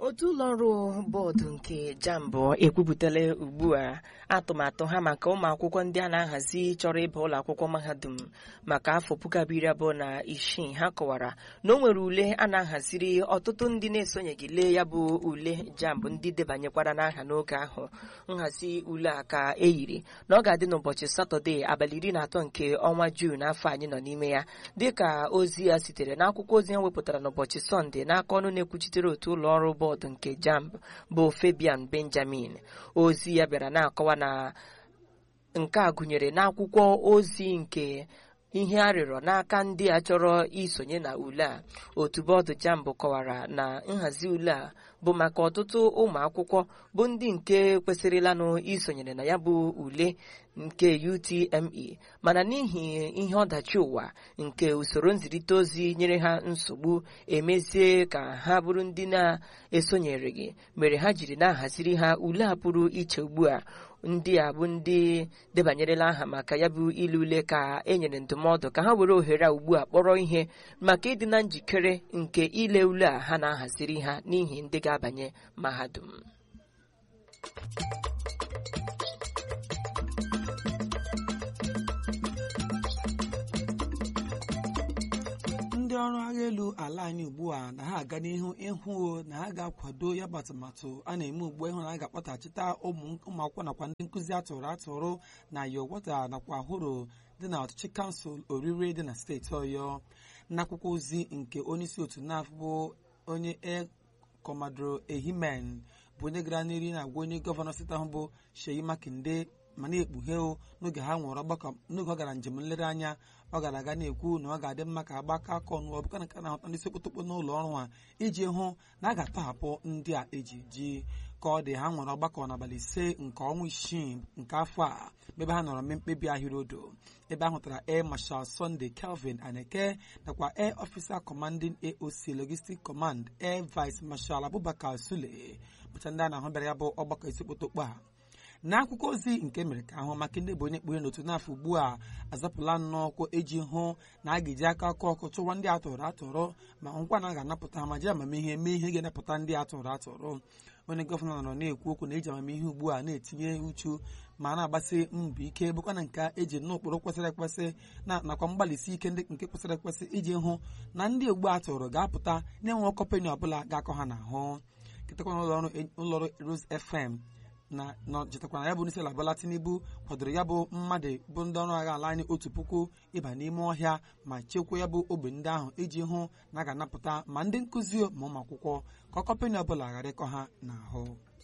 otu ụlọọrụ bọọdụ nke jambụ ekwupụtala ugbu a atụmatụ ha maka ụmụ akwụkwọ ndị a na-ahazi chọrọ ịba ụlọ akwụkwọ mahadum maka afọ puku abụọ iri abụọ na isii ha kọwara na o nwere ule a na-ahaziri ọtụtụ ndị na-esonyeghị lee ya bụ ule jambụ ndị debanyekwara n'aha n'oge ahụ nhazi ule a ka eyiri na ọ ga-adị n'ụbọchị satọde abalị iri na atọ nke ọnwa juun afọ anyị nọ n'ime ya dịka ozi ya sitere n'akwụkwọ ozi ha wepụtara n'ụbọchị sọnde n'aka ọnụ na-ekwuchitere otu ụlọ ọrụ bọọdụ nke jamb bụ Fabian Benjamin ozi ya bịara na-akọwa na nke a gụnyere n'akwụkwọ ozi nke ihe a rịọrọ n'aka ndị a chọrọ isonye na ule a otu bọọdụ jambụ kọwara na nhazi ule a bụ maka ọtụtụ ụmụ akwụkwọ bụ ndị nke kwesịrịlanụ isonyere na ya bụ ule nke UTME mana n'ihi ihe ọdachi ụwa nke usoro nzirịta ozi nyere ha nsogbu emezie ka ha bụrụ ndị na-esonyereghị mere ha jiri na-ahaziri ha ule a pụrụ iche ugbu a ndị a bụ ndị debanyerela aha maka ya bụ ile ule ka e nyere ndụmọdụ ka ha were ohere a ugbu a kpọrọ ihe maka ịdị na njikere nke ile ule a ha na-ahaziri ha n'ihi ndị ga-abanye mahadum ndị ọrụ agha elu ala anyị ugbu a na ha aga n'ihu ịhụ na ha ga-akwado ya bụ atụmatụ a na-eme ugbu a ịhụ na a ga-akpọtachita ụmụ akwụkwọ nakwa ndị nkụzi atụrụ atụrụ na yowota nakwa ahụrụ dị na ọchịchị kansụl orire dị na steeti ọyọ n'akwụkwọ ozi nke onyeisi otu naf bụ onye e kọmadro ehimen bụ onye gara n'iri na-agwa onye gọvanọ steeti ahụ bụ Sheyi Makinde ma na-ekpughe n'oge ha nwere ọgbakọ n'oge ọ gara njem nlereanya ọ gara aga na-ekwu na ọ ga-adị mma ka agbakọ aka ọnụ ọ bụka na ka na-ahụta ndị sekpotokpo n'ụlọ ọrụ a iji hụ na a ga-atọhapụ ndị a eji ji ka ọ dị ha nwere ọgbakọ n'abalị ise nke ọnwa isii nke afọ a ebe ha nọrọ mee mkpebi ahịrịodo ebe a hụtara air marshal Sunday Kelvin Aneke nakwa air officer commanding AOC logistic command air vice marshal Abubakar Sule bụcha ndị a na-ahụ bịara ya bụ ọgbakọ isekpotokpo a n'akwụkwọ ozi nke mere ka ahụ maka ndị bụ onye kpughe n'otu n'afọ ugbu a azapụla nnọọkụ eji hụ na a ga-eji aka ọkụ ọkụ chụwa ndị atụrụ atụrụ ma nkwa na a ga-anapụta ha ma ji amamihe mee ihe ga-anapụta ndị atụrụ atụrụ onye gọvanọ nọ na-ekwu okwu na eji amamihe ugbu a na-etinye uchu ma na-agbasi mbọ ike bụkwa na nke eji n'ụkpụrụ kwesịrị ekwesị na nakwa mgbalịsi ike ndị nke kwesịrị ekwesị iji hụ na ndị ogbu atụrụ ga-apụta na-enwe kọmpanị ọbụla ga-akọ ha n'ahụ kịtakwa ụlọọrụ Rose FM na chetakwa na ya bụ onyeisi ala Bola Tinubu kwadoro ya bụ mmadụ bụ ndị ọrụ agha ala anyị otu puku ịba n'ime ọhịa ma chekwaa ya bụ ogbe ndị ahụ iji hụ na a ga-anapụta ma ndị nkụzi ma ụmụ akwụkwọ ka kọmpanị ọbụla ghara ịkọ ha n'ahụ